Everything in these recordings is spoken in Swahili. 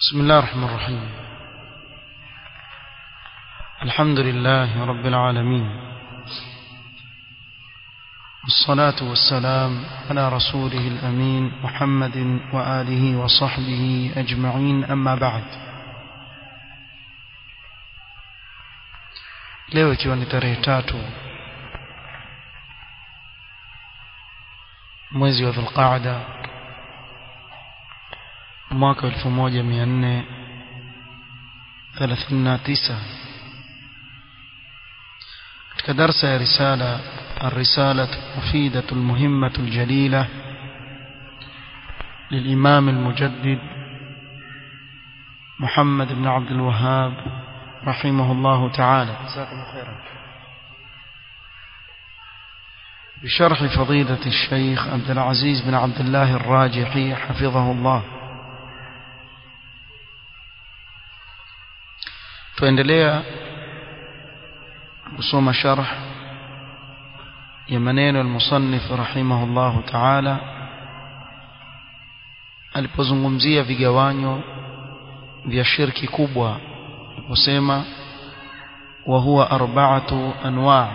بسم الله الرحمن الرحيم الحمد لله رب العالمين والصلاة والسلام على رسوله الأمين محمد وآله وصحبه أجمعين أما بعد leo ikiwa ni tarehe tatu mwezi wa dhulqaada mwaka elfu moja mia nne thelathini na tisa katika darsa ya risala الرسالة المفيدة المهمة الجليلة للإمام المجدد محمد بن عبد الوهاب رحمه الله تعالى جزاكم خيرا بشرح فضيلة الشيخ عبد العزيز بن عبد الله الراجحي حفظه الله tuendelea kusoma sharh ya maneno al-musannif rahimahullahu ta'ala alipozungumzia vigawanyo vya shirki kubwa aliposema wa huwa arba'atu anwa'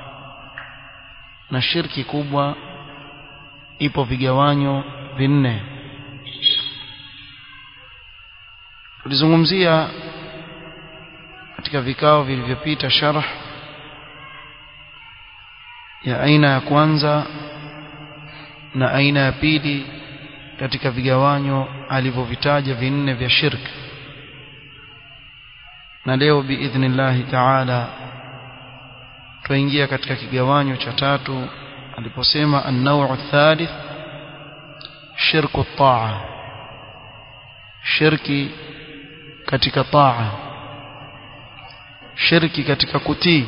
na shirki kubwa ipo vigawanyo vinne tulizungumzia katika vikao vilivyopita sharh ya aina ya kwanza na aina ya pili katika vigawanyo alivyovitaja vinne vya shirki na leo biidhnillahi taala tuingia katika kigawanyo cha tatu aliposema an-naw'u thalith shirku taa shirki katika taa shirki katika kutii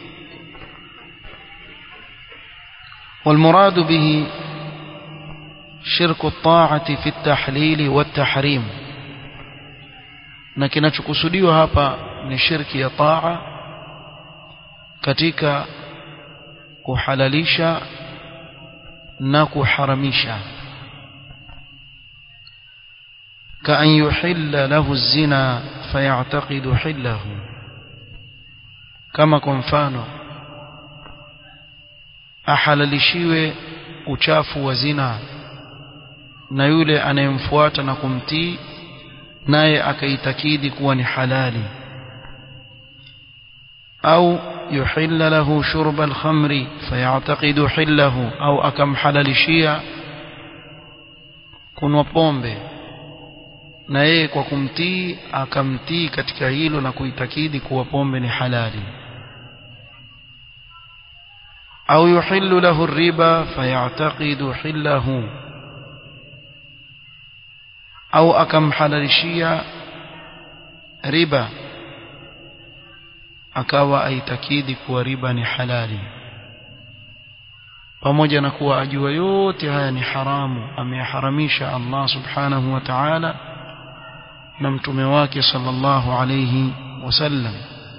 والمراد به شرك الطاعة في التحليل والتحريم na kinachokusudiwa hapa ni shirki ya taa katika kuhalalisha na kuharamisha كأن يحل له الزنا فيعتقد حله كما كنفانه ahalalishiwe uchafu wa zina na yule anayemfuata na kumtii naye akaitakidi kuwa ni halali au yuhilla lahu shurba alkhamri fayataqidu hillahu au akamhalalishia kunwa pombe na yeye kwa kumtii akamtii katika hilo na kuitakidi kuwa pombe ni halali أو يحل له الربا فيعتقد حله أو أكم حلالشيا ربا akawa aitakidi kuwa riba ni halali pamoja na kuwa ajua yote haya ni haramu ameyaharamisha Allah subhanahu wa ta'ala na mtume wake sallallahu alayhi wasallam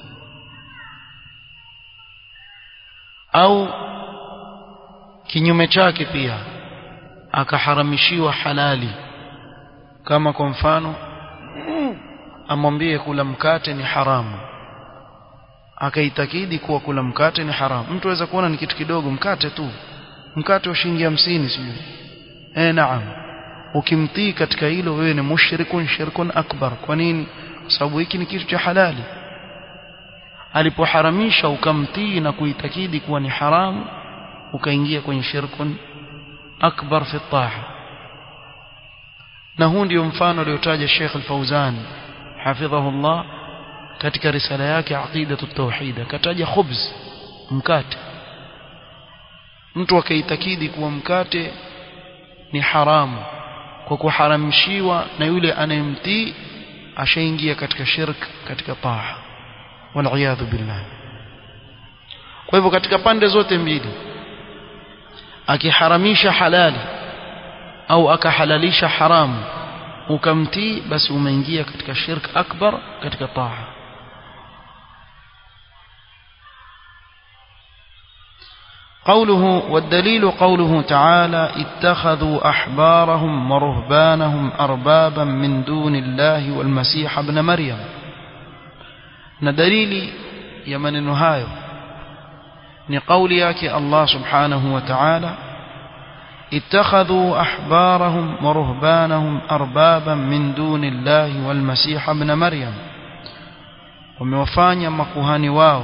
au kinyume chake pia akaharamishiwa halali kama kwa mfano amwambie kula mkate ni haramu akaitakidi kuwa kula mkate ni haramu mtu aweza kuona ni kitu kidogo mkate tu mkate wa shilingi hamsini sijui eh naam ukimtii katika hilo wewe ni mushrikun shirkun akbar kwa nini kwa sababu hiki ni kitu cha halali alipoharamisha ukamtii na kuitakidi kuwa ni haramu ukaingia kwenye shirkun akbar fi taha na huu ndio mfano aliotaja Sheikh Al-Fauzan hafidhahullah katika risala yake aqidatu tauhid akataja khubz mkate mtu akaitakidi kuwa mkate ni haramu kwa kuharamishiwa na yule anayemtii ashaingia katika shirk katika taha waliyadhu billah kwa hivyo katika pande zote mbili akiharamisha halali au akahalalisha haramu ukamtii basi umeingia katika shirk akbar katika taa قوله والدليل قوله تعالى اتخذوا أحبارهم ورهبانهم أربابا من دون الله والمسيح ابن مريم ندليل يمن نهايو نقول ياك الله سبحانه وتعالى اتخذوا أحبارهم ورهبانهم أربابا من دون الله والمسيح ابن مريم وموفانيا مكوهاني واو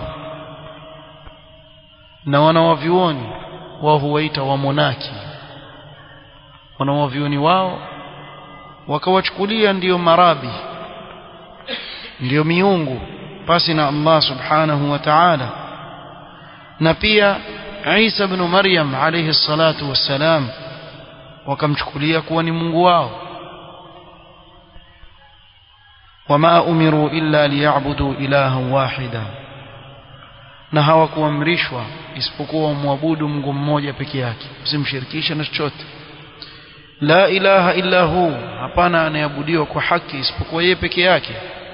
na wanawavyuoni wao huwaita wamonaki wanawavyuoni wao wakawachukulia ndiyo marabi ndiyo miungu pasi na Allah subhanahu wa ta'ala na pia Isa ibn Maryam alayhi salatu wassalam wakamchukulia kuwa ni Mungu wao wama umiru illa liya'budu ilahan wahida na hawakuamrishwa isipokuwa wamwabudu Mungu mmoja peke yake usimshirikishe na chochote la ilaha illa hu hapana anayeabudiwa kwa haki isipokuwa yeye peke yake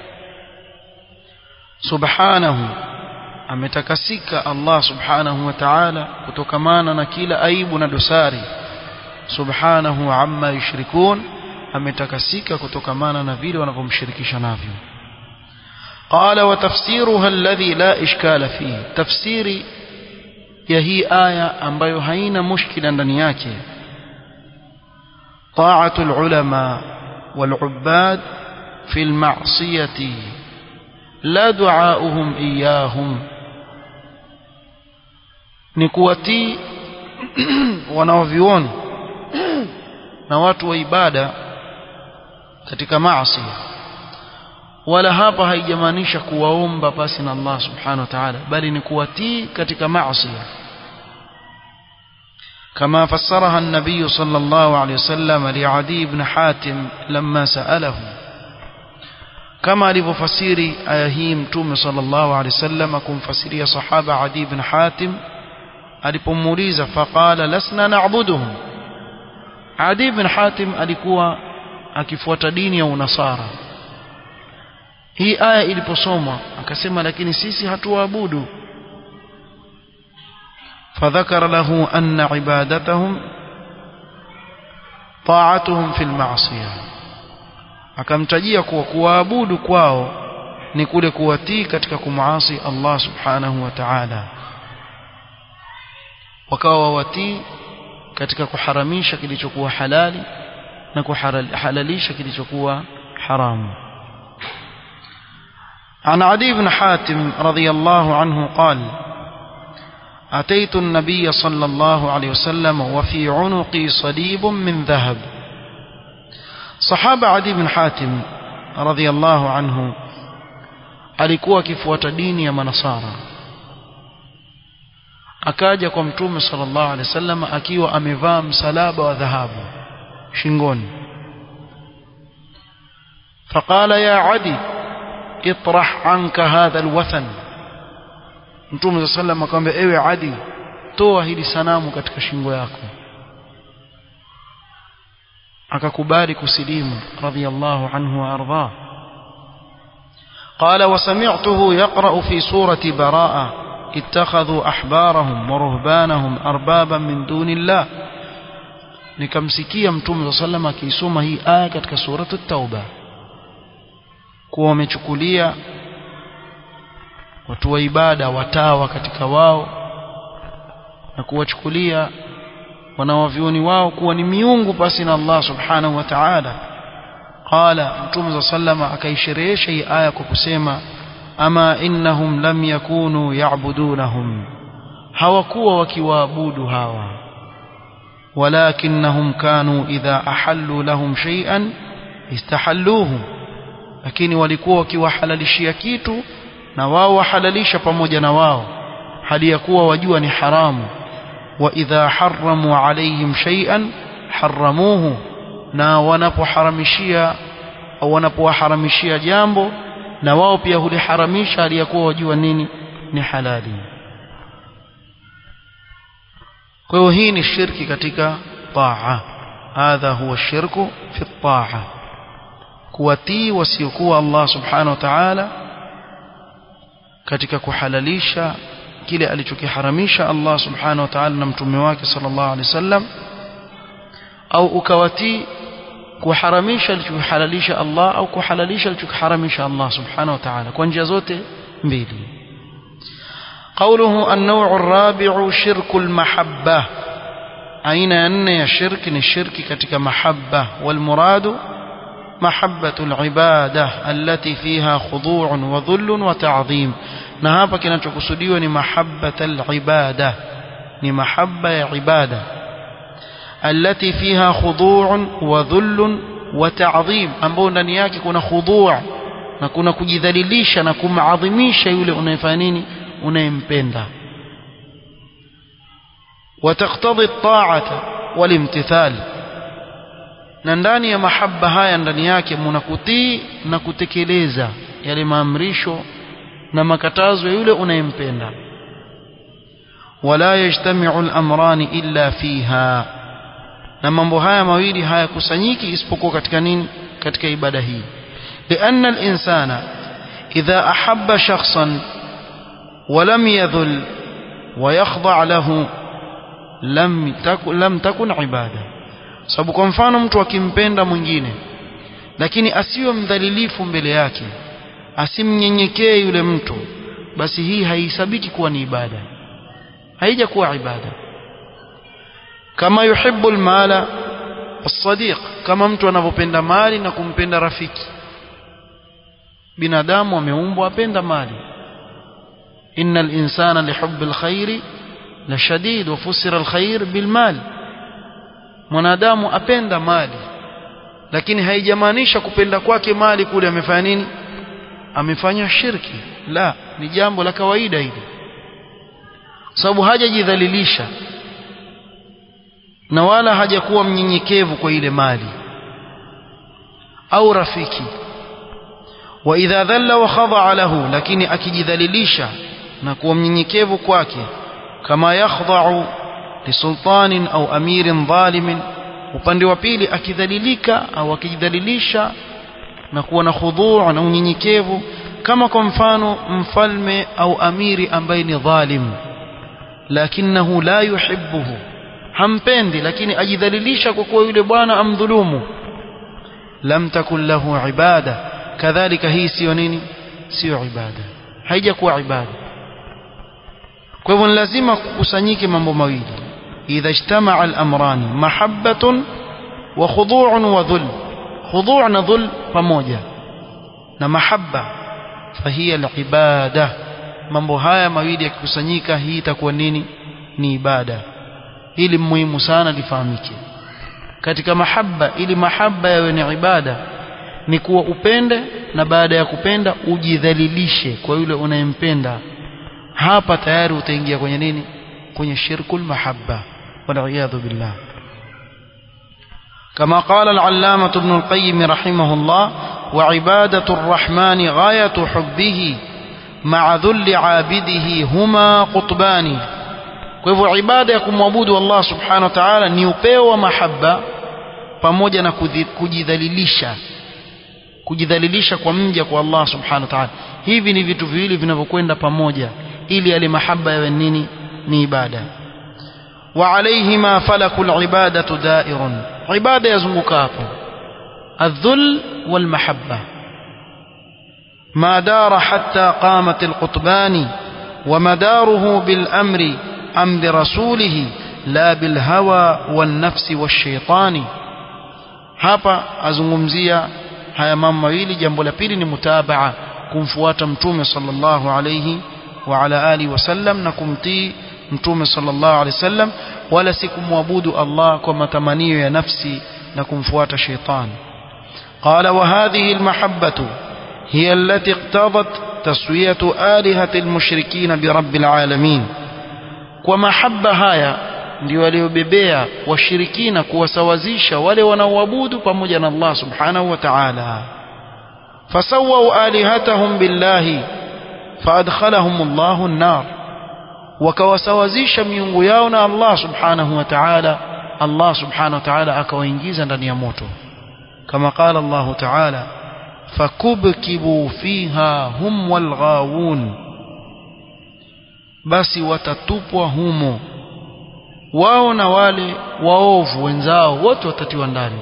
subhanahu ametakasika Allah subhanahu wa ta'ala kutokamana na kila aibu na dosari subhanahu amma yushrikun ametakasika kutokamana na vile wanavyomshirikisha navyo قال وتفسيرها الذي لا إشكال فيه تفسيري يهي آية ambayo haina mushkila ndani yake طاعة العلماء والعباد في المعصية لا دعاؤهم إياهم نكوتي wanaovioni na watu wa ibada katika maasi wala hapa haijamaanisha kuwaomba pasi na Allah subhanahu wa ta'ala bali ni kuwatii katika maasi كما فسرها النبي صلى الله عليه وسلم لعدي بن حاتم لما سأله كما لفسير آيه متوم صلى الله عليه وسلم كن فسيري صحابة عدي بن حاتم alipomuuliza faqala lasna na'buduhum Adi ibn Hatim alikuwa akifuata dini ya unasara hii aya iliposomwa akasema lakini sisi hatuwaabudu فذكر له أن عبادتهم طاعتهم في المعصية akamtajia kuwa kuwaabudu kwao ni kule kuwatii katika kumasi Allah subhanahu wa ta'ala wakawa watii katika kuharamisha kilichokuwa halali na kuhalalisha kilichokuwa haramu عن عدي بن حاتم رضي الله عنه قال أتيت النبي صلى الله عليه وسلم وفي عنقي صليب من ذهب صحابة عدي بن حاتم رضي الله عنه alikuwa akifuata dini ya manasara akaja kwa mtume sallallahu alaihi wasallam akiwa amevaa msalaba wa dhahabu shingoni faqala ya adi itrah anka hadha alwathan mtume sallallahu alaihi akamwambia ewe adi toa hili sanamu katika shingo yako akakubali kusilimu radiyallahu anhu wa ardhah قال وسمعته يقرأ في سورة براءة اتخذوا أحبارهم ورهبانهم أربابا من دون الله nikamsikia mtume saa salam akiisoma hii aya katika suratu tauba kuwa wamechukulia watu wa ibada watawa katika wao na kuwachukulia wanawavyoni wao kuwa ni miungu pasi na Allah subhanahu wa ta'ala qala mtume saa salama akaisherehesha hii aya kwa kusema ama innahum lam yakunu ya'budunahum hawakuwa wakiwaabudu hawa walakinnahum kanu idha ahallu lahum shay'an istahalluhu lakini walikuwa wakiwahalalishia kitu na wao wahalalisha pamoja na wao hali ya kuwa wajua ni haramu wa idha haramu alayhim shay'an haramuhu na wanapoharamishia au wanapowaharamishia jambo na wao pia huliharamisha aliyakuwa wajua nini ni halali kwa hiyo hii ni shirki katika taa hadha huwa shirku fi taa kuwatii wasiokuwa Allah subhanahu wa ta'ala katika kuhalalisha kile alichokiharamisha Allah subhanahu wa ta'ala na mtume wake sallallahu alaihi wasallam au ukawatii kuharamisha alichohalalisha Allah au kuhalalisha alichoharamisha Allah subhanahu wa ta'ala kwa njia zote mbili قوله النوع الرابع شرك المحبة أين أن يا شرك الشرك كتك محبة والمراد محبة العبادة التي فيها خضوع وذل وتعظيم نهابا كنا تقصديو محبة العبادة محبة عبادة التي فيها خضوع وذل وتعظيم ambao ndani yake kuna khudhu' na kuna kujidhalilisha na kumadhimisha yule unayefanya nini unayempenda وتقتضي الطاعة والامتثال na ndani ya mahaba haya ndani yake muna kutii na kutekeleza yale maamrisho na makatazo ya yule unayempenda wala yajtami'u al-amrani illa fiha na mambo haya mawili hayakusanyiki isipokuwa katika nini katika ibada hii لأن الإنسان إذا أحب شخصا ولم يذل ويخضع له لم تكن لم تكن عباده sababu kwa mfano mtu akimpenda mwingine lakini asiwe mdhalilifu mbele yake asimnyenyekee yule mtu basi hii haihesabiki kuwa ni ibada haija kuwa ibada kama yuhibbu almala as-sadiq kama mtu anavyopenda mali na kumpenda rafiki binadamu ameumbwa apenda mali innal insana lihubbi alkhairi la shadid wa fusira alkhair bilmal mwanadamu apenda mali lakini haijamaanisha kupenda kwake mali kule amefanya nini amefanya shirki la ni jambo la kawaida hili sababu hajajidhalilisha na wala hajakuwa mnyenyekevu kwa ile mali au rafiki wa idha dhalla wa khadha lahu lakini akijidhalilisha na kuwa mnyenyekevu kwake kama yakhdha'u lisultanin au amirin dhalimin upande wa pili akidhalilika au akijidhalilisha na kuwa na khudhu' na unyenyekevu kama kwa mfano mfalme au amiri ambaye ni dhalim lakinahu la yuhibbuhu hampendi lakini ajidhalilisha kwa kuwa yule bwana amdhulumu lam takun lahu ibada kadhalika hii sio nini sio ibada haijakuwa ibada kwa hivyo ni lazima kukusanyike mambo mawili idha ijtamaa al-amrani mahabbatun wa khudu'un wa dhul khudu' na dhul pamoja na mahabba fahiya al-ibada mambo haya mawili yakikusanyika hii itakuwa nini ni ibada hili muhimu sana lifahamike katika mahabba ili mahabba yawe ni ibada ni kuwa upende na baada ya kupenda ujidhalilishe kwa yule unayempenda hapa tayari utaingia kwenye nini kwenye shirkul mahabba waliyadhu billah كما قال العلامة ابن القيم رحمه الله وعبادة الرحمن غاية حبه مع ذل عابده هما قطبان kwa hivyo ibada ya kumwabudu Allah subhanahu wa ta'ala ni upeo wa mahaba pamoja na kujidhalilisha kujidhalilisha kwa mja kwa Allah subhanahu wa ta'ala hivi ni vitu viwili vinavyokwenda pamoja ili yale mahaba yawe nini ni ibada wa alayhima falakul ibadatu da'irun ibada yazunguka hapo الذل والمحبة ما دار حتى قامت القطبان ومداره بالأمر أم برسوله لا بالهوى والنفس والشيطان hapa azungumzia haya mambo mawili jambo la pili ni mutabaa kumfuata mtume sallallahu alayhi wa ala alihi wasallam na kumtii mtume sallallahu alayhi wasallam wala si kumwabudu Allah kwa matamanio ya nafsi na kumfuata sheitan qala wa hadhihi almahabbatu hiya allati iqtadat taswiyatu alihati almushrikin bi rabbil alamin kwa mahaba haya ndio waliobebea washirikina kuwasawazisha wale wanaoabudu pamoja na Allah subhanahu wa ta'ala fasawau alihatahum billahi faadkhalahum Allahu an-nar wakawasawazisha miungu yao na Allah subhanahu wa ta'ala Allah subhanahu wa ta'ala akawaingiza ndani ya moto kama qala Allah ta'ala fakubkibu fiha hum walghawun basi watatupwa humo wao na wale waovu wenzao wote watatiwa ndani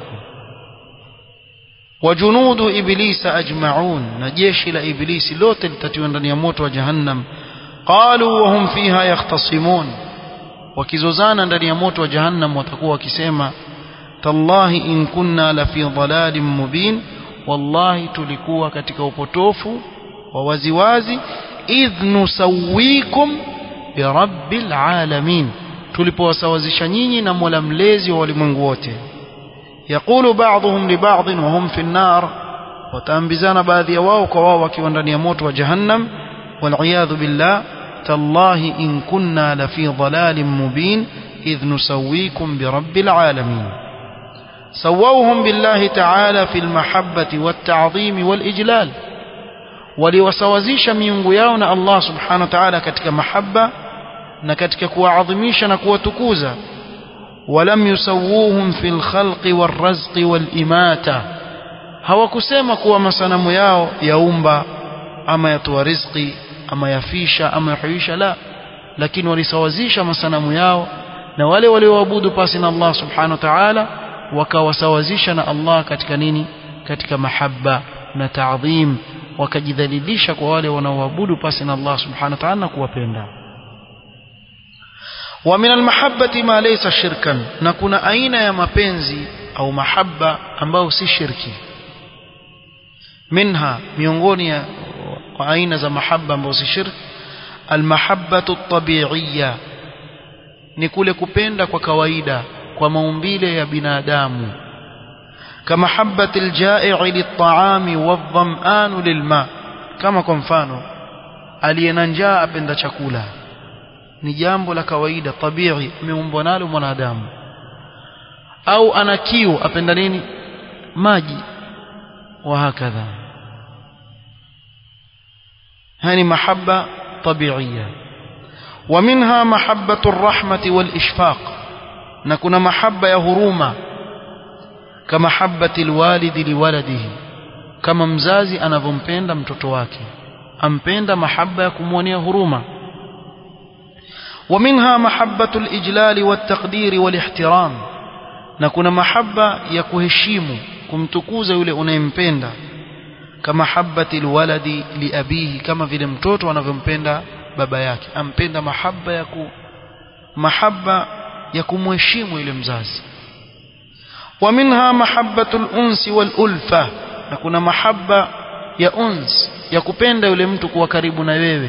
wajunudu iblisa ajmaun na jeshi la iblisi lote litatiwa ndani ya moto wa jahannam qalu wa hum fiha yakhtasimun wakizozana ndani ya moto wa jahannam watakuwa wakisema tallahi in kunna la fi dhalalin mubin wallahi tulikuwa katika upotofu wa waziwazi idh nusawikum birabbil alamin tulipowasawazisha nyinyi na Mola mlezi wa walimwengu wote yaqulu ba'dhum li ba'd wa hum fi an-nar wataambizana baadhi ya wao kwa wao wakiwa ndani ya moto wa jahannam wal billah tallahi in kunna la fi dhalalin mubin idh nusawikum birabbil alamin سووهم بالله تعالى في المحبة والتعظيم والإجلال waliwasawazisha miungu yao na Allah subhanahu wa ta'ala katika mahaba na katika kuwaadhimisha na kuwatukuza walam yusawuhum fil khalqi warrazqi walimata hawakusema kuwa masanamu yao yaumba ama yatoa riziki ama yafisha ama yahuisha la lakini walisawazisha masanamu yao na wale walioabudu pasi na Allah subhanahu wa ta'ala wakawasawazisha na Allah katika nini katika mahaba na taadhim wakajidhalilisha kwa wale wanaoabudu pasi na Allah subhanahu wa ta'ala na kuwapenda wa min almahabbati ma laysa shirkan na kuna aina ya mapenzi au mahaba ambayo si shirki minha miongoni ya aina za mahaba ambayo si shirki almahabbatu at-tabi'iyya ni kule kupenda kwa kawaida kwa maumbile ya binadamu كمحبة الجائع للطعام والظمآن للماء كما kwa mfano aliyena njaa apenda chakula ni jambo la kawaida tabii ameumbwa nalo mwanadamu au ana kiu apenda nini maji wa hakadha hani mahabba tabiiya ومنها محبة الرحمة والإشفاق نكون محبة يا هرومة كمحبة الوالد لولده كما mzazi anavyompenda mtoto wake ampenda mahaba ya kumwonea huruma ومنها محبة الإجلال والتقدير والاحترام na kuna mahaba ya kuheshimu kumtukuza yule unayempenda kama habati alwaladi liabihi kama vile mtoto anavyompenda baba yake ampenda mahaba ya ku mahaba ya kumheshimu yule mzazi ومنها محبة الأنس والألفة na kuna mahaba ya uns ya kupenda yule mtu kuwa karibu na wewe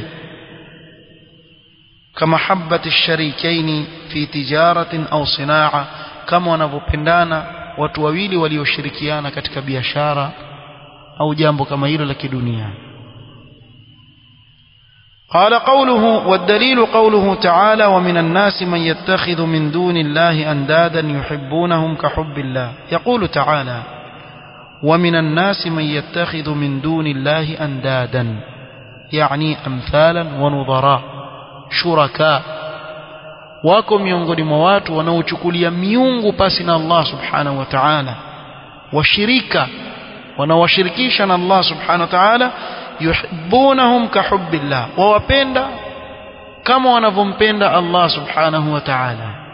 kama habati sharikaini fi tijaratin au sinaa kama wanavyopendana watu wawili walioshirikiana katika biashara au jambo kama hilo la kidunia قال قوله والدليل قوله تعالى ومن الناس من يتخذ من دون الله أندادا يحبونهم كحب الله يقول تعالى ومن الناس من يتخذ من دون الله أندادا يعني أمثالا ونظراء شركاء wako miongoni mwa watu wanaochukulia miungu pasi na Allah subhanahu wa ta'ala washirika wanaowashirikisha na Allah subhanahu wa ta'ala yuhibbunahum kahubbillah wawapenda kama wanavyompenda Allah subhanahu wa ta'ala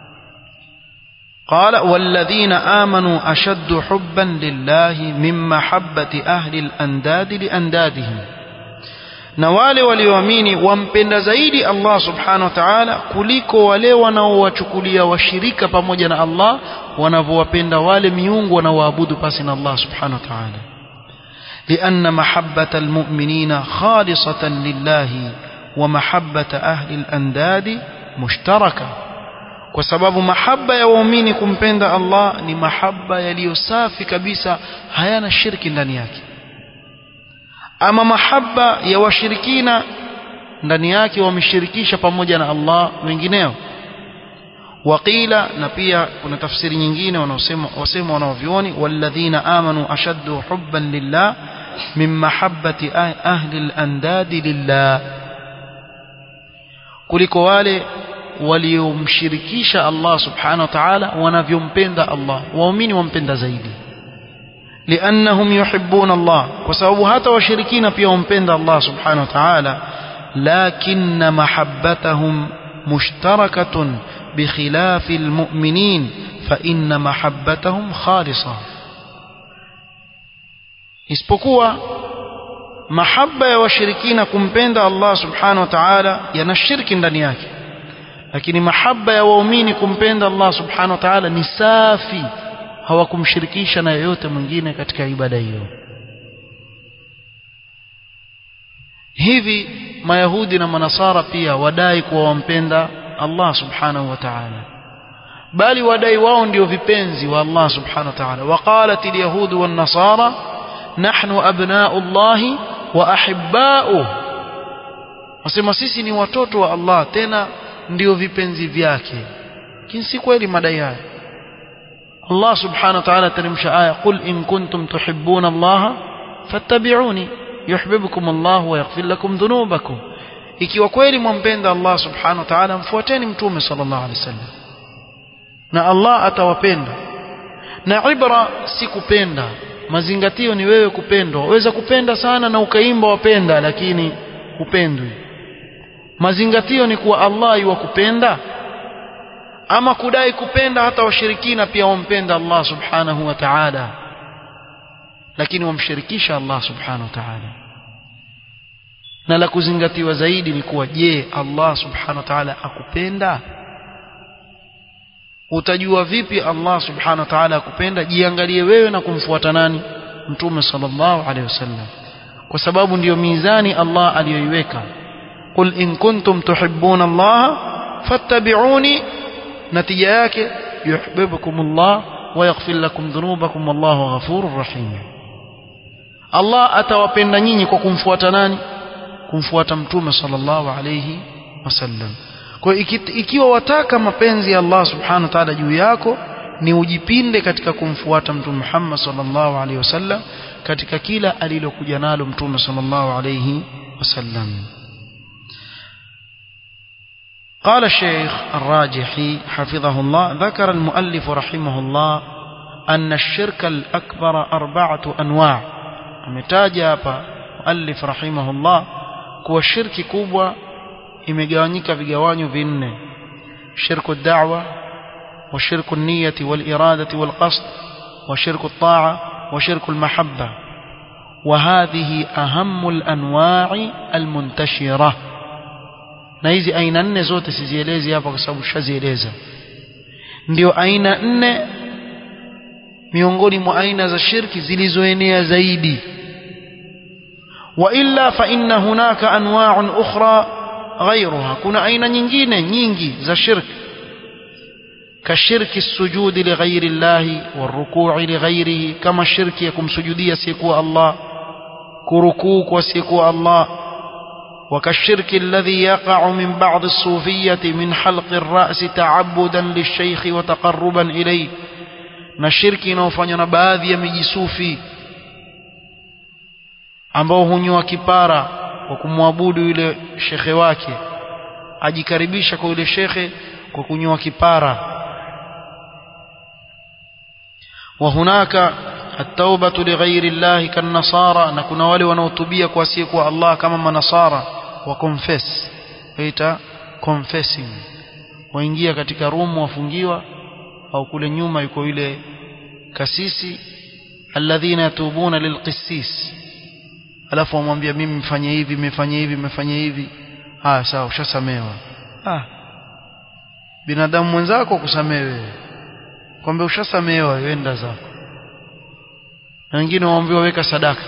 قال والذين آمنوا أشد حبا لله من محبة أهل الأنداد لأندادهم na wale walioamini wampenda zaidi Allah subhanahu wa ta'ala kuliko wale wanaowachukulia washirika pamoja na Allah wanavyowapenda wale miungu wanaoabudu pasi na Allah subhanahu wa ta'ala لأن محبة المؤمنين خالصة لله ومحبة أهل الأنداد مشتركة kwa sababu mahaba ya waumini kumpenda Allah ni mahaba yaliyo safi kabisa hayana shirki ndani yake ama mahaba ya washirikina ndani yake wameshirikisha pamoja na Allah wengineo waqila na pia kuna tafsiri nyingine wanaosema wasema wanaovioni walladhina amanu ashaddu hubban lillah min mahabbati ahli al-andadi lillah kuliko wale waliomshirikisha Allah subhanahu wa ta'ala wanavyompenda Allah waumini wampenda zaidi لأنهم يحبون الله وسبب حتى وشركين في ومبند الله سبحانه وتعالى lakinna mahabbatahum mushtarakatun bikhilafi almu'minin fa inna mahabbatahum khalisa isipokuwa mahaba ya washirikina kumpenda Allah subhanahu wa ta'ala yana shirki ndani yake lakini mahaba ya waumini kumpenda Allah subhanahu wa ta'ala ni safi hawakumshirikisha na yoyote mwingine katika ibada hiyo hivi mayahudi na manasara pia wadai kuwa wampenda Allah subhanahu wa ta'ala bali wadai wao ndio vipenzi wa Allah subhanahu wa ta'ala waqalat alyahud wan nasara nahnu abna'u Allah wa ahibba'uhu wasema sisi ni watoto wa Allah tena ndio vipenzi vyake lakini si kweli madai haya Allah subhanahu wa ta'ala teremsha aya qul in kuntum tuhibbuna Allah fattabi'uni yuhibbukum Allah wa yaghfir lakum dhunubakum ikiwa kweli mwampenda Allah subhanahu wa ta'ala mfuateni mtume sallallahu alaihi wasallam na Allah atawapenda na ibra si kupenda mazingatio ni wewe kupendwa waweza kupenda sana na ukaimba wapenda lakini hupendwi mazingatio ni kuwa Allah yuwakupenda ama kudai kupenda hata washirikina pia wampenda Allah subhanahu wa ta'ala lakini wamshirikisha Allah subhanahu wa ta'ala na la kuzingatiwa zaidi ni kuwa je Allah subhanahu wa ta'ala akupenda utajua vipi Allah subhanahu wa ta'ala akupenda jiangalie wewe na kumfuata nani mtume sallallahu alaihi wasallam kwa sababu ndiyo mizani Allah aliyoiweka qul in kuntum tuhibbuna Allah fattabi'uni natija yake yuhibbukumullah wa yaghfir lakum dhunubakum wallahu ghafurur rahim Allah atawapenda nyinyi kwa kumfuata nani kumfuata mtume sallallahu alayhi wasallam kwa ikiwa wataka mapenzi ya Allah subhanahu wa ta'ala juu yako ni ujipinde katika kumfuata mtume Muhammad sallallahu alayhi wasallam katika kila alilokuja nalo mtume sallallahu alayhi wasallam قال الشيخ الراجحي حفظه الله ذكر المؤلف رحمه الله أن الشرك الأكبر أربعة أنواع ametaja hapa muallif rahimahullah kuwa shirki kubwa imegawanyika vigawanyo vinne shirku da'wa wa shirku niyati wal iradati wal qasd wa shirku ta'a wa shirku al mahabba wa hadhihi ahammu al anwa'i al muntashira na hizi aina nne zote sizielezi hapa kwa sababu shazieleza ndio aina nne miongoni mwa aina za shirki zilizoenea zaidi وإلا فإن هناك أنواع أخرى غيرها كنا أين nyingine nyingi za shirk كشرك السجود لغير الله والركوع لغيره كما الشرك يكم سجودية سيكو الله كركوك وسيكو الله وكالشرك الذي يقع من بعض الصوفية من حلق الرأس تعبدا للشيخ وتقربا إليه نشرك نوفن باذي مجي صوفي ambao hunyoa kipara kwa kumwabudu yule shekhe wake ajikaribisha kwa yule shekhe kwa kunyoa kipara wa hunaka at-taubatu lighairi Allah kan-nasara na kuna wale wanaotubia kwa asiye kwa Allah kama manasara wa confess waita confessing waingia katika rumu wafungiwa au kule nyuma yuko yule kasisi alladhina yatubuna lilqissis alafu wamwambia mimi mfanye hivi mmefanya hivi mmefanya hivi ah sawa ushasamewa ah binadamu mwenzako kusamewe kwamba ushasamewa wenda zako na wengine waambiwa weka sadaka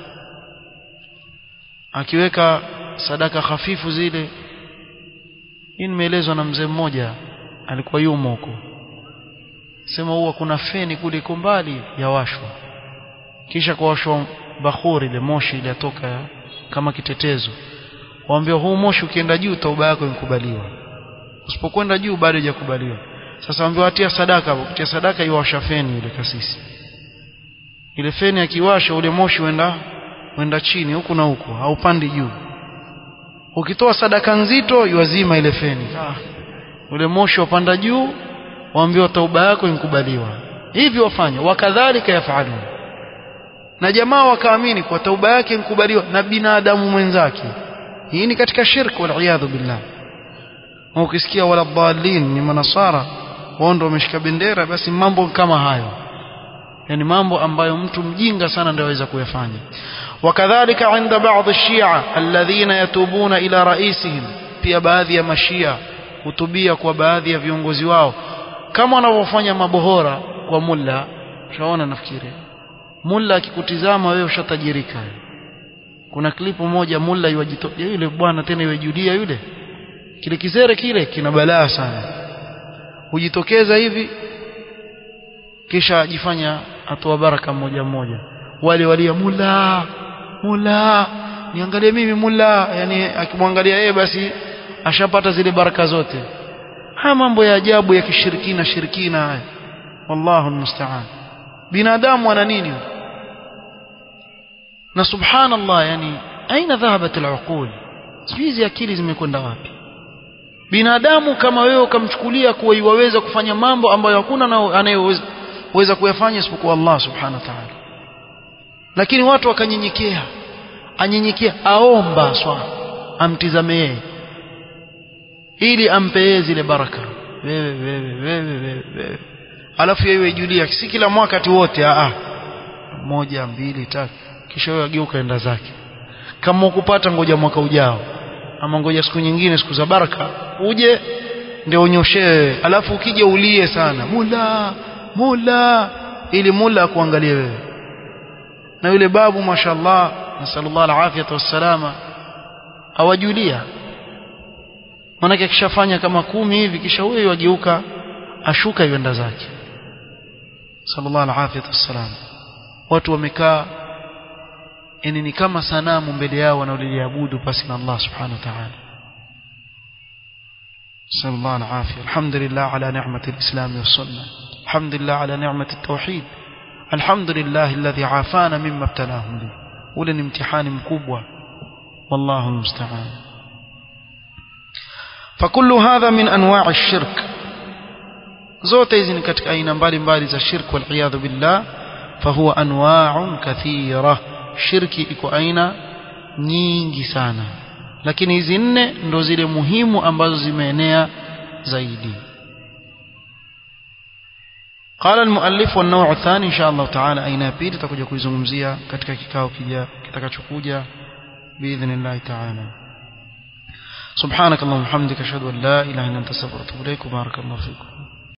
akiweka sadaka hafifu zile hii nimeelezwa na mzee mmoja alikuwa yumo huko sema huwa kuna feni kule iko mbali yawashwa kisha kuwashwa bakhuri ile moshi ile atoka kama kitetezo waambia huu moshi ukienda juu tauba yako imekubaliwa usipokwenda juu bado haijakubaliwa sasa waambia atia sadaka hapo kutia sadaka iwasha feni ile kasisi ile feni akiwasha ule moshi uenda uenda chini huku na huku haupandi juu ukitoa sadaka nzito iwazima ile feni ah. ule moshi wapanda juu waambiwa tauba yako imekubaliwa hivi wafanya wakadhalika yafalun na jamaa wakaamini kwa tauba yake mkubaliwa na binadamu mwenzake hii ni katika shirk waliyadhu billah ukisikia wala dhalin ni manasara wao ndio wameshika bendera basi mambo kama hayo yani mambo ambayo mtu mjinga sana ndio aweza kuyafanya wakadhalika عند بعض الشيعة الذين يتوبون إلى رئيسهم pia baadhi ya mashia hutubia kwa baadhi ya viongozi wao kama wanavyofanya mabohora kwa mulla ushaona nafikiri mulla akikutizama wewe ushatajirika kuna klipu moja mulla yuwajitokea yule bwana tena yuwajudia yule kile kizere kile kina balaa sana hujitokeza hivi kisha ajifanya atoa baraka mmoja mmoja wale walia mulla mulla niangalie mimi mulla yani akimwangalia yeye basi ashapata zile baraka zote haya mambo ya ajabu ya kishirikina shirikina haya wallahu almusta'an binadamu ana nini na subhanallah yani aina dhahabat aluqul hizi akili zimekwenda wapi binadamu kama wewe ukamchukulia kuwa iwaweza kufanya mambo ambayo hakuna anayeweza kuyafanya isipokuwa Allah subhanahu wa ta'ala lakini watu wakanyenyekea anyenyekea aomba swa amtizame yeye ili ampe yeye zile baraka wewe wewe wewe wewe wewe alafu yeye julia si kila mwaka tu wote a moja mbili tatu kisha wewe ageuka enda zake kama ukupata ngoja mwaka ujao ama ngoja siku nyingine siku za baraka uje ndio unyoshewe alafu ukija ulie sana mula mula ili mula akuangalie wewe na yule babu mashallah nasallallahu alafiyata wassalama awajulia manake akishafanya kama kumi hivi kisha huyo ageuka ashuka yenda zake sallallahu alafiyata wassalam watu wamekaa yani ni kama sanamu mbele yao wanaoliabudu pasi na Allah subhanahu wa ta'ala صلى الله العافية الحمد لله على نعمة الإسلام والسنة الحمد لله على نعمة التوحيد الحمد لله الذي عافانا مما ابتلاهم به ولن امتحان مكبوة والله المستعان فكل هذا من أنواع الشرك zote hizi ni katika aina mbalimbali za shirk waliyadhu billah fahuwa anwaun kathira shirki iko aina nyingi sana lakini hizi nne ndo zile muhimu ambazo zimeenea zaidi قال المؤلف والنوع الثاني إن شاء الله تعالى أين بيد تكوجا كويزungumzia katika kikao kija kitakachokuja بإذن الله تعالى سبحانك اللهم وبحمدك أشهد أن لا إله إلا أنت أستغفرك وأتوب إليك وبارك الله فيكم